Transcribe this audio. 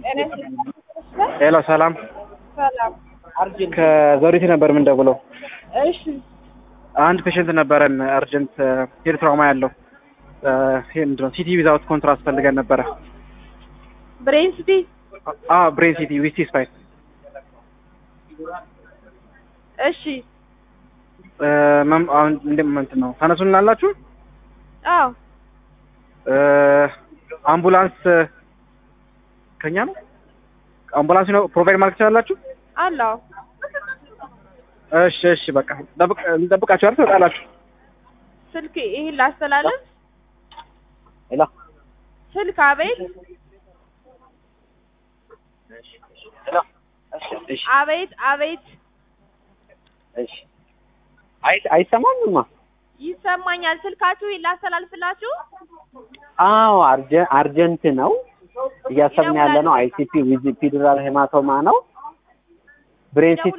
ሄሎ ሰላም ሰላም። ከዘውዲቱ ነበር የምንደውለው። እሺ አንድ ፔሽንት ነበረን አርጀንት ሄድ ትራውማ ያለው ይሄ ምንድን ነው ሲቲ ዊዛውት ኮንትራስት ፈልገን ነበረ። ብሬን ሲቲ አ ብሬን ሲቲ ዊስቲ ስፓይን እሺ አሁን እንደም እንትን ነው ተነሱልን አላችሁ። አዎ አምቡላንስ ከኛ ነው አምቡላንስ ነው ፕሮቫይድ ማድረግ ትችላላችሁ። አለው እሺ እሺ በቃ ጠብቅ እንጠብቃችሁ አይደል ትወጣላችሁ። ስልክ ይሄን ላስተላልፍ። ሄሎ ስልክ አቤት ሄሎ እሺ አቤት አቤት እሺ አይ አይሰማምማ ይሰማኛል። ስልካችሁ ይሄን ላስተላልፍላችሁ። አዎ አርጀ- አርጀንት ነው እያሰብን ያለ ነው። አይሲፒ ዊዝ ፒዱራል ሄማቶማ ነው። ብሬን ሲቲ